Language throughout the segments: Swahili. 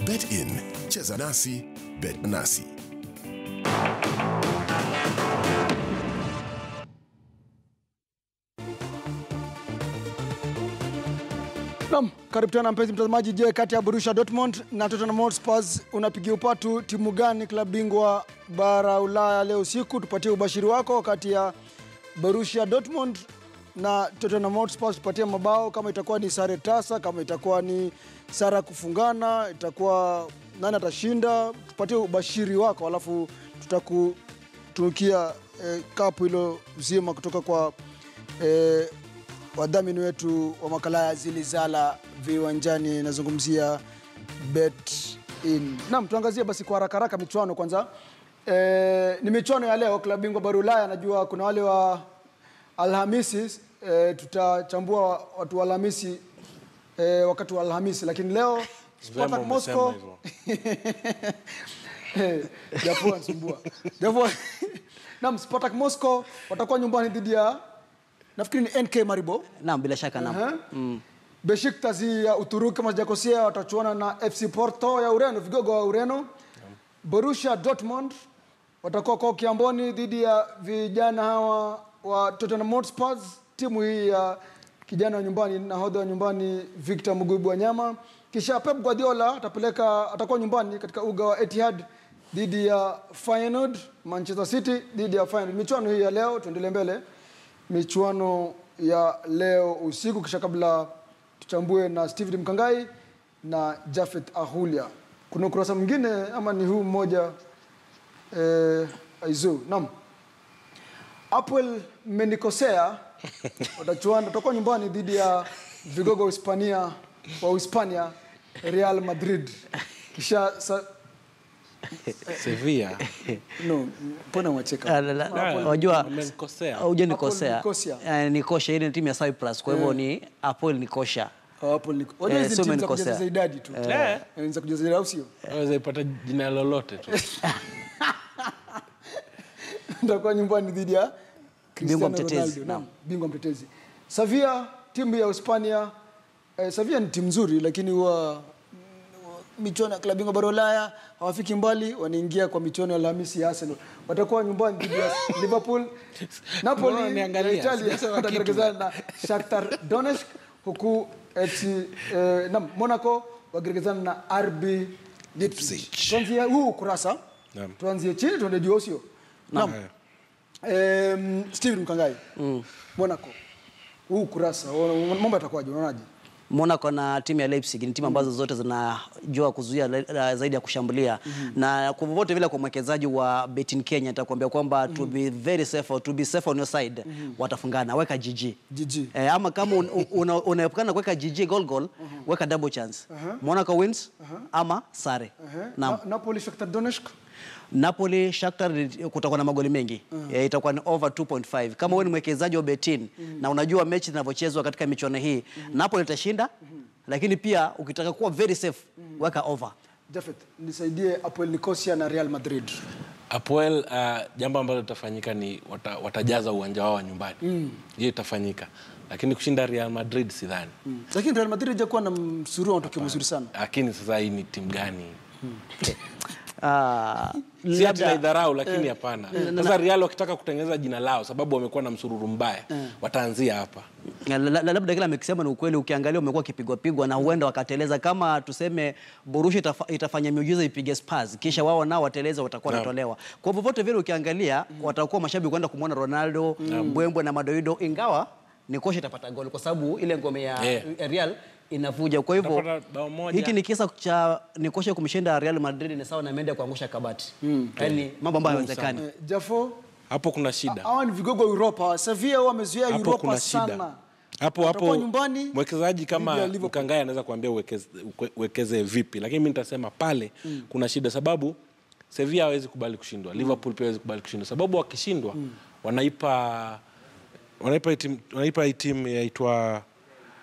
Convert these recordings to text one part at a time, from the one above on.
Bet in, cheza nasi, bet nasi. Naam, karibu tena mpenzi mtazamaji. Je, kati ya Borussia Dortmund na Tottenham Hotspur unapigia upatu timu gani klabu bingwa bara Ulaya leo usiku? Tupatie ubashiri wako kati ya Borussia Dortmund na Tottenham Hotspur, tupatie mabao, kama itakuwa ni sare tasa, kama itakuwa ni sare ya kufungana, itakuwa nani atashinda. Tupatie ubashiri wako, alafu tutakutunukia eh, kapu hilo zima kutoka kwa eh, wadhamini wetu wa makala ya Zilizala viwanjani, nazungumzia Bet In. Naam, tuangazie basi kwa haraka haraka michuano kwanza. E, ni michuano ya leo klabu bingwa bara Ulaya. Najua kuna wale wa Alhamisi e, tutachambua watu wa Alhamisi e, wakati wa Alhamisi, lakini leo Spartak Vyema Moscow umesema hivyo. Eh, Jafua anasumbua. Jafua. Naam, Spartak Moscow watakuwa nyumbani dhidi ya nafikiri ni NK Maribor. Naam, bila shaka naam. Aha. Besiktas ya Uturuki kama sijakosea watachuana na FC Porto ya Ureno, vigogo wa Ureno. Borussia Dortmund watakuwa kwa Kiamboni dhidi ya vijana hawa wa Tottenham Hotspur. Timu hii ya kijana wa nyumbani, nahodha wa nyumbani Victor Mugubu Wanyama. Kisha Pep Guardiola atapeleka atakuwa nyumbani katika uga wa Etihad dhidi ya Feyenoord. Manchester City dhidi ya Feyenoord. Michuano hii ya leo, tuendelee mbele michuano ya leo usiku, kisha kabla tuchambue na Steven Mkangai na Jafet Ahulia. Kuna ukurasa mwingine ama ni huu mmoja eh, Aizu? Naam, Apple mmenikosea, watachuana watakuwa nyumbani dhidi ya vigogo wa Hispania wa Hispania Real Madrid. Kisha sa, Sevilla. no, mbona mwacheka? Ah, la- la- Wajua Wamemkosea. hauja nikosea. Apple Nicosia. Eh, Nikosha ile ni timu ya Cyprus, kwa hivyo ni Apple Nikosha. Apple ni wajua Eh, hizi sio timu za umenikosea. kujaza idadi tu. Eh. Eh, za kujaza idadi au sio? Waweza ipata jina lolote tu. Nitakuwa nyumbani dhidi ya Cristiano Bingwa mtetezi, Ronaldo. naam. Naam, bingwa mtetezi. Sevilla, timu ya Hispania. Eh, Sevilla ni timu nzuri lakini huwa mm, michuano ya klabu bingwa bara Ulaya hawafiki mbali, wanaingia kwa michuano ya Alhamisi ya Arsenal. Watakuwa nyumbani dhidi ya Liverpool. Mbona Napoli ya unaniangalia? Italia Sijasema kitu. watagerekezana na Shakhtar Donetsk huku FC eh, na Monaco wakigerekezana na RB Leipzig. Tuanzie huu kurasa. Naam. Tuanzie chini tuende juu au sio? Naam. Um, Steven Mkangai. Monaco. Huu kurasa wa- mambo yatakuwaje unaonaje? Monaco na timu ya Leipzig ni timu ambazo zote zinajua kuzuia le- la- zaidi ya kushambulia na kwa vyovyote vile kwa mwekezaji wa Betin Kenya nitakwambia kwamba to be very safe or to be safe on your side watafungana, weka GG. GG. Eh, ama kama un- un- una- unaepukana kuweka GG goal goal, weka double chance. Monaco wins ama sare. Naam. Na, Napoli Shakhtar Donetsk. Napoli Shakhtar kutakuwa na magoli mengi Eh, itakuwa ni over 2.5 kama wewe ni mwekezaji wa betin na unajua mechi zinavyochezwa katika michuano hii Napoli itashinda lakini pia ukitaka kuwa very safe weka over Jafet, nisaidie Apoel Nicosia na Real Madrid. Apoel, uh, jambo ambalo litafanyika ni wata, watajaza uwanja wao wa nyumbani. Hiyo itafanyika, lakini kushinda Real Madrid sidhani. Lakini Real Madrid hajakuwa na msururu wa matokeo mazuri sana. Lakini sasa hii ni timu gani? Ah, Si ati labda naidharau, lakini hapana. Sasa Real wakitaka kutengeneza jina lao, sababu wamekuwa na msururu mbaya, wataanzia hapa. la- la- la- labda kile amekisema ni ukweli ukiangalia umekuwa ukipigwa pigwa na huenda wakateleza kama tuseme Borussia itafa, itafanya miujiza ipige Spurs kisha wao nao wateleza watakuwa Naam. wanatolewa kwa vyovyote vile ukiangalia watakuwa mashabiki kwenda kumwona Ronaldo mbwembwe na madoido ingawa Nikosha itapata goli kwa sababu ile ngome ya Yeah. Real inavuja kwa hivyo Utapata bao moja. hiki ni kisa cha Nikosha kumshinda Real Madrid ni sawa na Mendy kuangusha kabati yaani mambo ambayo hayawezekani Eh, Jafo, Hapo kuna shida. hawa ni vigogo wa Europa. Sevilla wamezuia hapo Europa kuna sana. shida hapo Watakuwa hapo nyumbani mwekezaji dhidi ya kama Liverpool. Mkangai anaweza kuambia uwekeze, uke- uwekeze vipi, lakini mi nitasema pale kuna shida, sababu Sevilla hawezi kubali kushindwa, Liverpool pia hawezi kubali kushindwa, sababu wakishindwa wanaipa wanaipa hii timu wanaipa hii timu yaitwa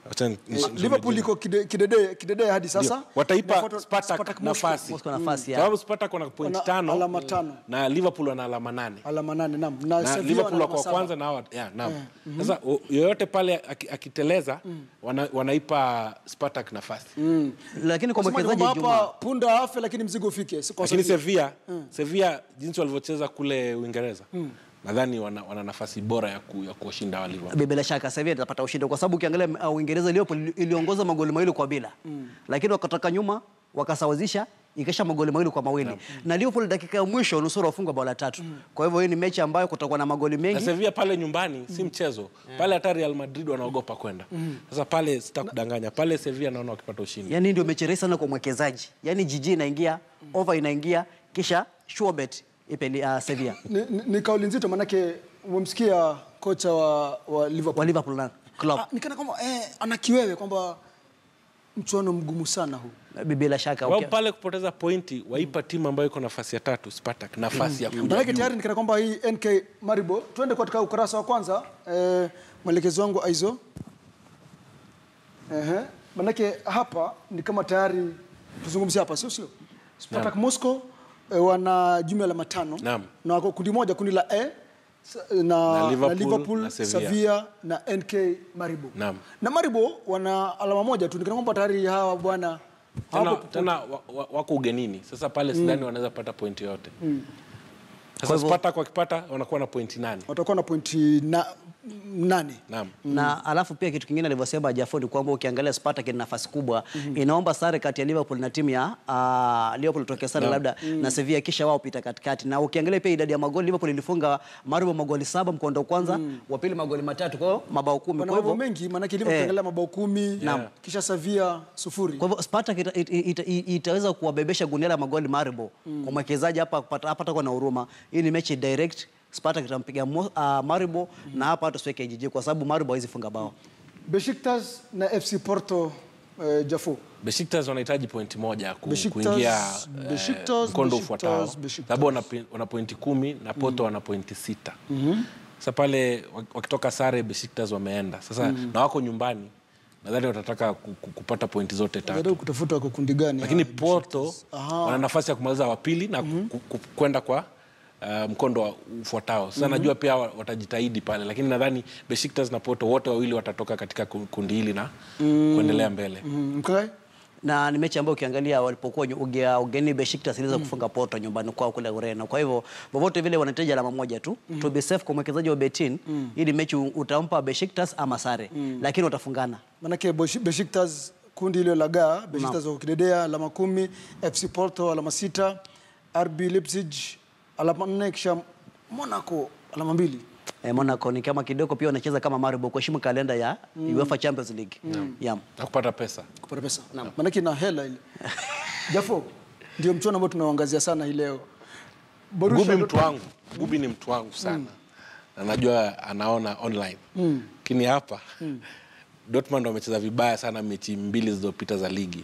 Acha ni- Eh, nisome Liverpool jina. iko kide- kidedea kidedea hadi sasa. Ndio. wataipa Inafuatwa- Spartak Spartak Moscow. nafasi Moscow nafasi ya sababu Spartak wana point Wana tano alama tano. na Liverpool wana alama nane Alama nane naam. Na na Sevilla Liverpool wana wako wa alama saba. kwanza na hawa yeah, naam. Sasa o- yoyote pale aki- akiteleza wana, wanaipa Spartak nafasi lakini kwa Wasemaje mwekezaji kwamba hapa Juma punda afe lakini mzigo ufike. Si kwa lakini sababu- Sevilla Sevilla jinsi walivyocheza kule Uingereza nadhani wana, wana nafasi bora ya, ku, ya kuwashinda wa Liverpool bila shaka Sevilla itapata ushindi kwa sababu ukiangalia uh, Uingereza Liverpool iliongoza magoli mawili kwa bila lakini wakatoka nyuma wakasawazisha ikisha magoli mawili kwa mawili na Liverpool dakika ya mwisho nusura wafungwa bao la tatu kwa hivyo hii ni mechi ambayo kutakuwa na magoli na mengi Sevilla pale nyumbani si mchezo pale hata Real Madrid wanaogopa kwenda sasa pale sitakudanganya pale Sevilla naona wakipata ushindi yani ndio mechi rahisi sana kwa mwekezaji yani jiji inaingia over inaingia kisha sure bet ipe uh, Sevilla ni, ni, ni kauli nzito manake umemsikia kocha wa, wa Liverpool. wa Liverpool na club Ah, nikana kwamba eh, ana kiwewe kwamba mchuano mgumu sana huu. bila shaka wao okay. pale kupoteza pointi waipa timu ambayo iko nafasi ya tatu Spartak nafasi ya kuja Manake juu. tayari nikana kwamba hii NK Maribo, tuende katika ukurasa wa kwanza eh, mwelekezi wangu Aizo. Ehe, manake hapa ni kama tayari tuzungumzie hapa, sio sio? Spartak Moscow eh, wana jumla ya alama tano Naam. na wako kundi moja, kundi la E sa- na, na Liverpool, Liverpool, na Sevilla. Sevilla na NK Maribo. Naam. Na Maribo wana alama moja tu, nikana kwamba tayari hawa bwana tena, hawapo tena wa- wa- wako ugenini sasa pale sidhani wanaweza pata pointi yoyote sasa Kwa hivyo- Spartak wakipata wanakuwa na pointi nane watakuwa na pointi na, nane. naam na alafu pia kitu kingine alivyosema Jafodi kwamba ukiangalia Spartak ina nafasi kubwa inaomba sare kati ya Liverpool na timu ya uh, Liverpool toke sare labda na Sevilla kisha wao pita katikati na ukiangalia pia idadi ya magoli Liverpool ilifunga Maribo magoli saba mkondo wa kwanza wa pili magoli matatu kwa hiyo mabao kumi Wana kwa mabao hivyo mengi maanake Liverpool Eh. ukiangalia mabao kumi Naam. kisha Sevilla sufuri. kwa hivyo Spartak ita, ita, ita, ita, itaweza kuwabebesha gunia la magoli Maribo kwa mwekezaji hapa hapa hapa atakuwa na huruma hii ni mechi direct Spartak itampiga Mo- uh, Maribo na hapa hata siweke jiji kwa sababu Maribo hawezi funga bao Besiktas na FC Porto eh, Jafo. Besiktas wanahitaji pointi moja ku, Besiktas- kuingia eh, Besiktas, mkondo Besiktas, ufuatao Besiktas. sababu wana, pe- wana pointi kumi na Porto wana pointi sita sasa pale wak- wakitoka sare Besiktas wameenda sasa na wako nyumbani nadhani watataka ku- ku- kupata pointi zote tatu Jaribu kutafuta kwa kundi gani. lakini hawa Porto Aha. wana nafasi ya kumaliza wa pili na ku- ku- kwenda kwa uh, mkondo wa ufuatao sasa najua pia wa- watajitahidi pale lakini nadhani Besiktas na Porto wote wawili watatoka katika ku- kundi hili na kuendelea mbele Mm, Mkai? na ni mechi ambayo ukiangalia walipokuwa nyu- uge- ugeni Besiktas iliweza kufunga Porto nyumbani kwao kule Ureno. Kwa hivyo vyovyote vile wanahitaji alama moja tu to be safe kwa mwekezaji wa Betin. Hii ni mechi utampa Besiktas ama sare, lakini watafungana. Manake Beshi- Besiktas kundi hilo la gaa, Besiktas wako kidedea alama kumi, FC Porto alama sita, RB Leipzig alama nne, kisha Monaco alama mbili. Eh, Monaco ni kama kidogo pia wanacheza kama Maribor kuheshimu kalenda ya UEFA Champions League. Yeah. na kupata pesa kupata pesa maanake na hela ile Jafo ndio mchuano ambao tunaoangazia sana hii leo Borussia Gubi mtu Dortmund- wangu, Gubi ni mtu wangu sana na najua anaona online lakini hapa Dortmund wamecheza vibaya sana mechi mbili zilizopita za ligi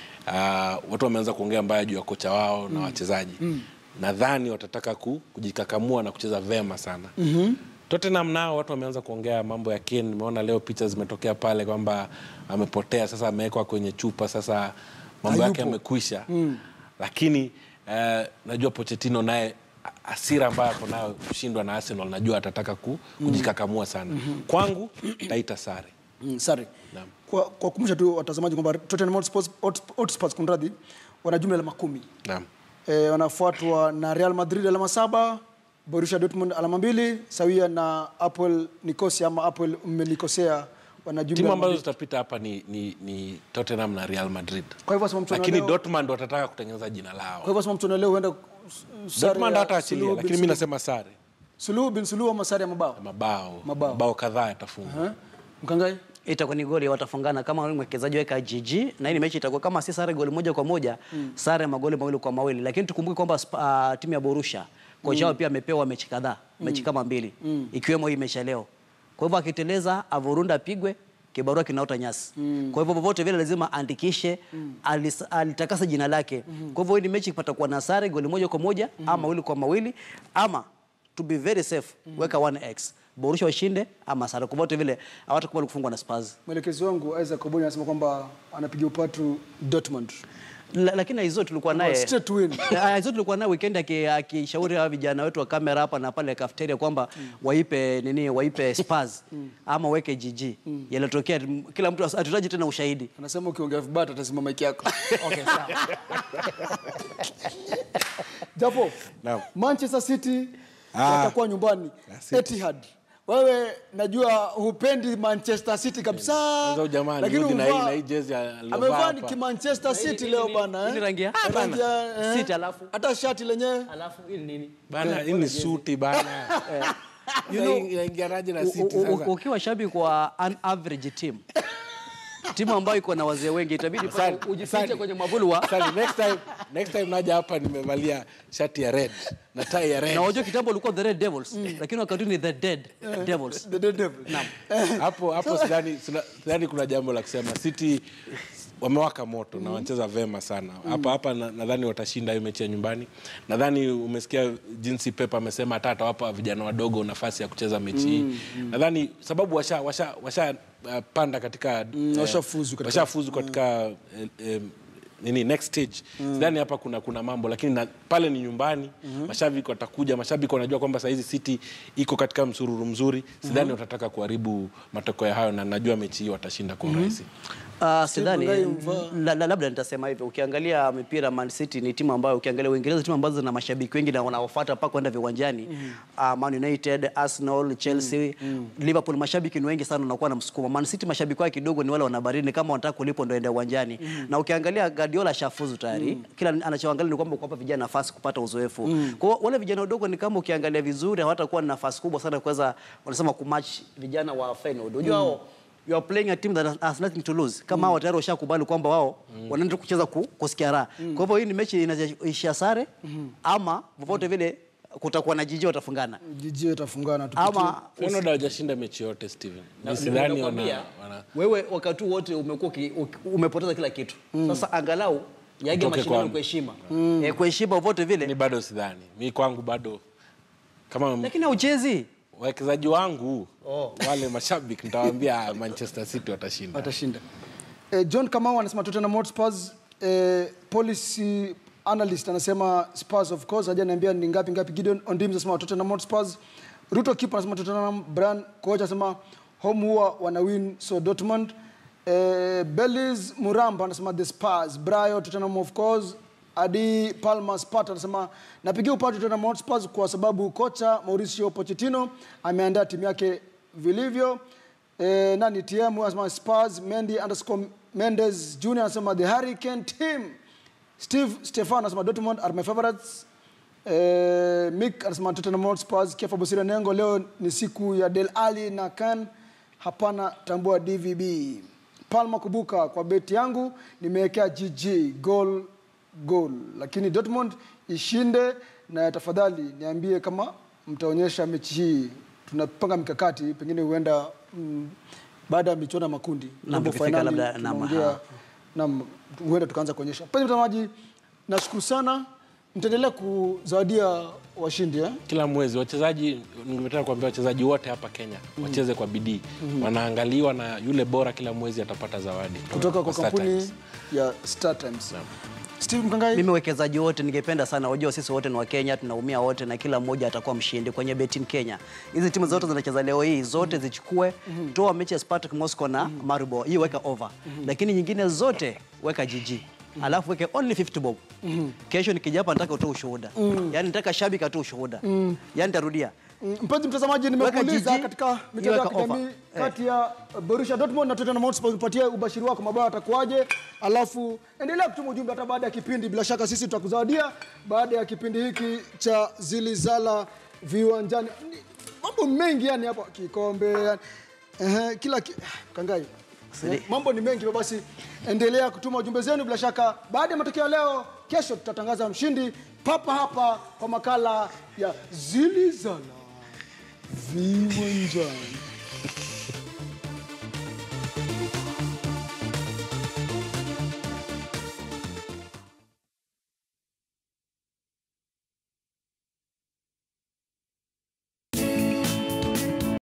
Ah, watu wameanza kuongea mbaya juu ya kocha wao na wachezaji nadhani watataka ku, kujikakamua na kucheza vema sana Tottenham nao watu wameanza kuongea mambo ya Kane. Nimeona leo picha zimetokea pale kwamba amepotea, sasa amewekwa kwenye chupa, sasa mambo yake Hayupo. yamekwisha lakini eh, najua Pochettino naye a- hasira ambayo ako nayo kushindwa na Arsenal, najua atataka ku, kujikakamua sana. Kwangu taita sare. Mm, sare Naam. kwa, kwa kumbusha tu watazamaji kwamba Tottenham Hotspur Hot- Hotspur kunradhi wana jumla alama kumi Naam. e, wanafuatwa na Real Madrid alama saba Borussia Dortmund alama mbili sawia na Apple Nicosia ama Apple mmenikosea wana jumla Timu alama ambazo mbili. zitapita hapa ni, ni, ni Tottenham na Real Madrid, kwa hivyo sema mchuano wa lakini leo- Dortmund watataka kutengeneza jina kwa lao. hivyo sema mchuano wa leo huenda sare Dortmund ya hataachilia, Suluhu bin lakini mi Suluhu. nasema sare, Suluhu bin Suluhu ama sare ya mabao mabao Mabao. mabao kadhaa yatafungwa. Eh? Mkangai itakuwa ni goli watafungana kama wewe mwekezaji weka GG na hii mechi itakuwa kama si sare goli moja kwa moja sare magoli mawili kwa mawili lakini tukumbuke kwamba Sp- uh, timu ya Borussia kocha wao pia amepewa mechi kadhaa mechi kama mbili ikiwemo hii mechi ya leo kwa hivyo akiteleza avurunda apigwe kibarua kinaota nyasi kwa hivyo popote vile lazima andikishe alis- alitakasa jina lake kwa hivyo hii ni mechi ipata kuwa na sare goli moja kwa moja ama mawili kwa mawili ama to be very safe weka 1x Borussia washinde ama sare. Kwa vyote vile hawatakubali kufungwa na Spurs. Mwelekezi wangu Isaac Obonyo anasema kwamba anapiga upatu Dortmund. La, lakini hizo tulikuwa naye Straight win. Ah, hizo tulikuwa naye weekend aki- akishauri hawa vijana wetu wa kamera hapa na pale cafeteria kwamba waipe nini waipe Spurs ama weke GG. Yalotokea kila mtu hatutaji tena ushahidi. Anasema ukiongea vibaya atazima mic yako. Okay, sawa. Japo Naam. Manchester City Ah. watakuwa nyumbani Ah, City. Etihad. Wewe najua hupendi Manchester City kabisa. Kwanza huyu jamaa lakini alirudi na hii umevaa- na hii jezi alilovaa amevaa ni hapa. kimanchester City leo bana. Hii ni eh? rangi ya- Eh, rangi ya, eh. City alafu hata shati lenyewe alafu hii nini? Bana, hii ni suti bana. You know, inaingianaje na U- City u- u- sasa? ukiwa shabiki wa an average team timu ambayo iko na wazee wengi itabidi pale Asante, ujifiche asante. kwenye mwavuli wa Sasa next time next time naja hapa nimevalia shati ya red na tie ya red. na wajua kitambo ulikuwa the red devils lakini wakati huu ni the dead devils The Dead Devil. hapo hapo sidhani sidha- sidhani kuna jambo la kusema City wamewaka moto na wanacheza vema sana hapa hapa na- nadhani watashinda hiyo mechi ya nyumbani nadhani umesikia jinsi Pep amesema hata atawapa vijana wadogo nafasi ya kucheza mechi hii nadhani sababu washa washa washa uh, panda katika eh, washafuzu katika- washafuzu katika eh, eh, nini next stage sidhani hapa kuna kuna mambo lakini na, pale ni nyumbani mashabiki watakuja mashabiki wanajua kwamba sahizi city iko katika msururu mzuri sidhani watataka kuharibu matokeo hayo na najua mechi hii watashinda kwa urahisi Uh, sidhani Mungai mvaa. la, la, labda nitasema hivyo. Ukiangalia mipira Man City ni timu ambayo ukiangalia Uingereza timu ambazo zina mashabiki wengi na wanaofuata mpaka kwenda viwanjani uh, Man United, Arsenal, Chelsea, Liverpool mashabiki ni wengi sana wanakuwa na msukumo. Man City mashabiki wake kidogo ni wale wanabarini kama wanataka kulipwa ndio ende uwanjani. Na ukiangalia Guardiola shafuzu tayari. Kila anachoangalia ni kwamba kuwapa vijana nafasi kupata uzoefu. Kwa hiyo wale vijana wadogo ni kama ukiangalia vizuri hawatakuwa na nafasi kubwa sana kuweza wanasema kumatch vijana wa Feyenoord. Unajua hao you are playing a team that has nothing to lose kama hao tayari washakubali kwamba wao wanaenda kucheza ku, kusikia raha kwa hivyo hii ni mechi inaisha sare ama popote vile kutakuwa na jiji watafungana Jiji itafungana tupitie. ama Feyenoord hawajashinda mechi yote Steven Ni sidhani wana, Nakwambia, wana wewe wakati huu wote umekuwa uki- uki- umepoteza kila kitu sasa angalau yage Utoke mashindano kwangu. kwa heshima Eh, kwa heshima popote ni vile bado sidhani mi kwangu bado kama lakini hauchezi wawekezaji wangu wale mashabiki nitawaambia "Ah, Manchester City watashinda watashinda. Eh, John Kamau anasema Tottenham Hotspur eh, policy analyst anasema Spurs of course hajaniambia ni ngapi ngapi. Gideon Ondims anasema Tottenham Hotspur. Ruto Kip anasema Tottenham. Brian coach anasema home huwa wana win so Dortmund. Eh, Belis Muramba anasema the Spurs. Brayo Tottenham of course. Adi Palma Sparta anasema napigia upatu Tottenham Hotspur kwa sababu kocha Mauricio Pochettino ameandaa timu yake vilivyo. Eh, nani TM anasema Spurs, Mendy underscore Mendes Junior anasema the Hurricane team. Steve Stefan anasema Dortmund are my favorites. Eh, Mick anasema Tottenham Hotspur, Kefa Bosira Nengo leo ni siku ya Del Ali na Kan hapana tambua DVB. Palma Kubuka kwa beti yangu nimewekea GG goal goal, lakini Dortmund ishinde, na tafadhali niambie kama mtaonyesha mechi hii. Tunapanga mikakati, pengine huenda mm, baada ya michuano ya makundi Na robo tukifika finali, labda- naam, tunaongea aha. naam, huenda tukaanza kuonyesha. Mpenzi mtazamaji, nashukuru sana, mtaendelea kuzawadia washindi eh? kila mwezi wachezaji ningetaka kuambia wachezaji wote hapa Kenya wacheze kwa bidii wanaangaliwa na yule bora kila mwezi atapata zawadi kutoka kwa Star kampuni Times. ya Star Times. Steve Mkangai, mimi wekezaji wote ningependa sana wajua sisi wote ni wa Kenya tunaumia wote na kila mmoja atakuwa mshindi kwenye Betin Kenya hizi timu zote zinacheza leo hii zote zichukue toa mechi ya Spartak Moscow na Maribor hii weka over lakini nyingine zote weka GG alafu weke only 50 bob kesho nikija hapa nataka utoe ushuhuda yani nataka shabiki atoe ushuhuda yani nitarudia Mm, mpenzi mtazamaji, Weka nimekuuliza jiji, katika mitandao ya iweka kijamii offer. kati ya Borussia Dortmund na Tottenham Hotspur, upatie ubashiri wako mabao atakuwaje, alafu endelea kutuma ujumbe hata baada ya kipindi. Bila shaka sisi tutakuzawadia baada ya kipindi hiki cha Zilizala Viwanjani. Ni Mambo mengi yani hapa, kikombe yani. Ehe, kila ki... Kangai Sidi. Eh, mambo ni mengi, hivyo basi endelea kutuma ujumbe zenu. Bila shaka baada ya matokeo ya leo, kesho tutatangaza mshindi papa hapa kwa makala ya Zilizala Viwanjani.